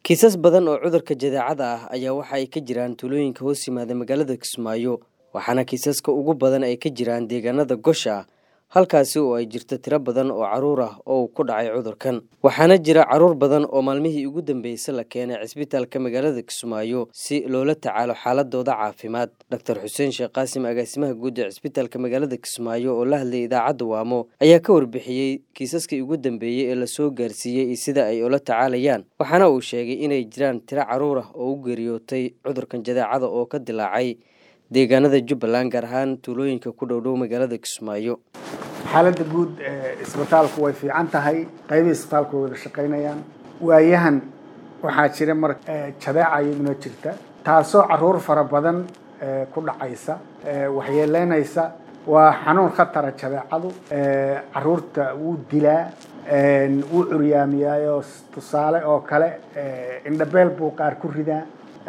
kiisas badan oo cudurka jadeecada ah ayaa waxa ay ka jiraan tuulooyinka hoos yimaada magaalada kismaayo waxaana kiisaska ugu badan ay ka jiraan deegaanada gosha halkaasi oo ay jirto tiro badan oo caruur ah oo uu ku dhacay cudurkan waxaana jira caruur badan oo maalmihii ugu dambeysay la keenay cisbitaalka magaalada kismaayo si loola tacaalo xaaladooda caafimaad doctor xuseen sheekh qaasim agaasimaha guud ee cisbitaalka magaalada kismaayo oo la hadlayay idaacadda waamo ayaa ka warbixiyey kiisaskii ugu dambeeyey ee lasoo gaarsiiyey iyo sida ay ula tacaalayaan waxaana uu sheegay inay jiraan tiro caruur ah oo u geeriyootay cudurkan jadeecada oo ka dilaacay deegaanada jubbaland gaar ahaan tuulooyinka ku dhowdhow magaalada kismaayo xaaladda guud ee isbitaalku way fiican tahay qaybihii isbitaalku way wada shaqaynayaan waayahan waxaa jira mar jadeeca iyaduna jirta taasoo caruur fara badan ku dhacaysa waxyeeleynaysa waa xanuun khatara jadeecadu caruurta wuu dilaa wuu curyaamiyaayo tusaale oo kale indhabeel buu qaar ku ridaa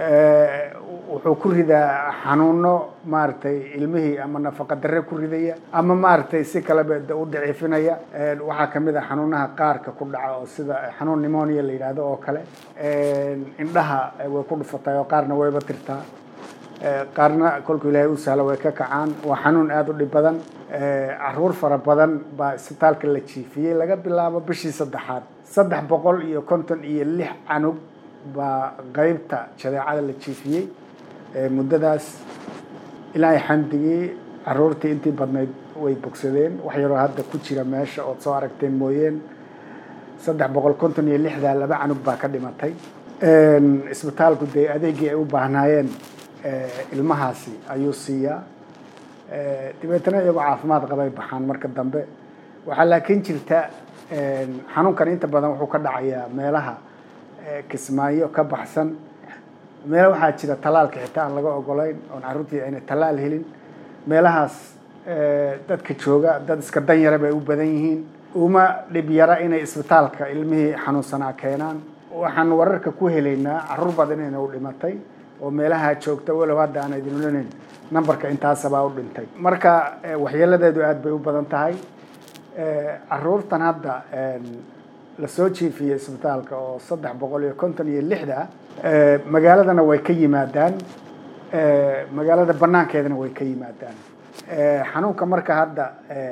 wuxuu ku ridaa xanuuno maaragtay ilmihii ama nafaqa darre ku ridaya ama maaragtay si kaleba u daciifinaya waxaa kamid a xanuunaha qaarka ku dhaca oo sida xanuun nimonia la yidhaahdo oo kale indhaha way ku dhufatay oo qaarna wayba tirtaa qaarna kolku ilaahay u sahla way ka kacaan waa xanuun aada u dhib badan caruur fara badan baa isbitaalka la jiifiyey laga bilaabo bishii saddexaad saddex boqol iyo konton iyo lix canug baa qeybta jadeecada la jiifiyey muddadaas ilaahay xamdigii caruurtii intii badnayd way bogsadeen wax yaroo hadda ku jira meesha ood soo aragteen mooyeen saddex boqol konton iyo lixdaa laba canug baa ka dhimatay isbitaalku dee adeegii ay u baahnaayeen ilmahaasi ayuu siiyaa dabeetana iyagoo caafimaad qabay baxaan marka dambe waxaa laakiin jirta xanuunkan inta badan wuxuu ka dhacayaa meelaha kismaayo ka baxsan meela waxaa jira talaalka xitaa aan laga ogolayn oon carruurtii ayna talaal helin meelahaas dadka jooga dad iska danyara bay u badan yihiin uma dhib yara inay isbitaalka ilmihii xanuunsanaa keenaan waxaan wararka ku helaynaa carruur badan inayna u dhimatay oo meelaha joogta walow hadda aan idin olanayn numberka intaasabaa u dhintay marka waxyeeladeedu aada bay u badan tahay caruurtan hadda lasoo jiifiyey isbitaalka oo saddex boqol iyo konton iyo lixda magaaladana way ka yimaadaan magaalada banaankeedana way ka yimaadaan xanuunka marka hadda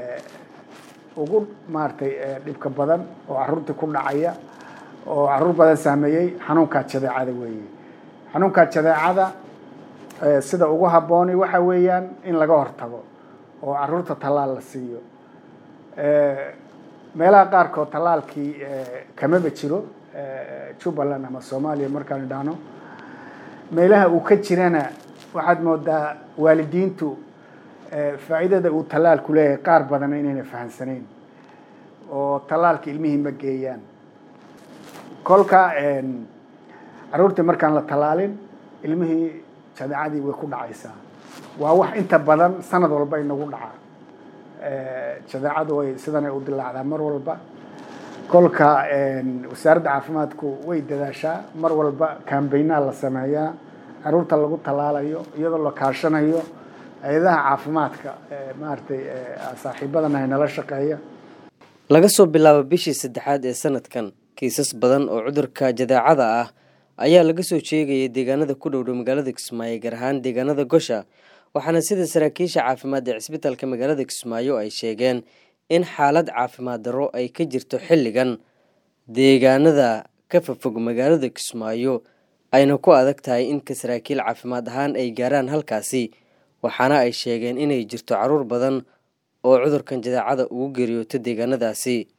ugu maaragtay dhibka badan oo caruurtii ku dhacaya oo caruur badan saameeyey xanuunkaa jadeecada weeye xanuunkaa jadeecada sida ugu habbooni waxa weeyaan in laga hortago oo caruurta tallaal la siiyo meelaha qaarkood tallaalkii kamaba jiro jubbaland ama soomaaliya markaan idhaahno meelaha uu ka jirana waxaad moodaa waalidiintu faa'iidada uu tallaalku leeyahay qaar badan inayna fahamsanayn oo tallaalka ilmihii ma geeyaan kolka caruurtii markaan la tallaalin ilmihii jadeecadii way ku dhacaysaa waa wax inta badan sanad walba inagu dhaca jadeecadu way sidanay u dilaacdaa mar walba kolka wasaaradda caafimaadku way dadaashaa mar walba kambaynaa la sameeyaa caruurta lagu tallaalayo iyadoo la kaashanayo hay-adaha caafimaadka maaragtay saaxiibadana nala shaqeeya laga soo bilaabo bishii saddexaad ee sanadkan kiisas badan oo cudurka jadeecada ah ayaa laga soo sheegayay deegaanada ku dhowdhow magaalada kismaayo gaar ahaan deegaanada gosha waxaana sida saraakiisha caafimaad ee cisbitaalka magaalada kismaayo ay sheegeen in xaalad caafimaad darro ay ka jirto xilligan deegaanada ka fafog magaalada kismaayo ayna ku adag tahay inka saraakiil caafimaad ahaan ay gaaraan halkaasi waxaana ay sheegeen inay jirto caruur badan oo cudurkan jadeecada ugu geeriyooto deegaanadaasi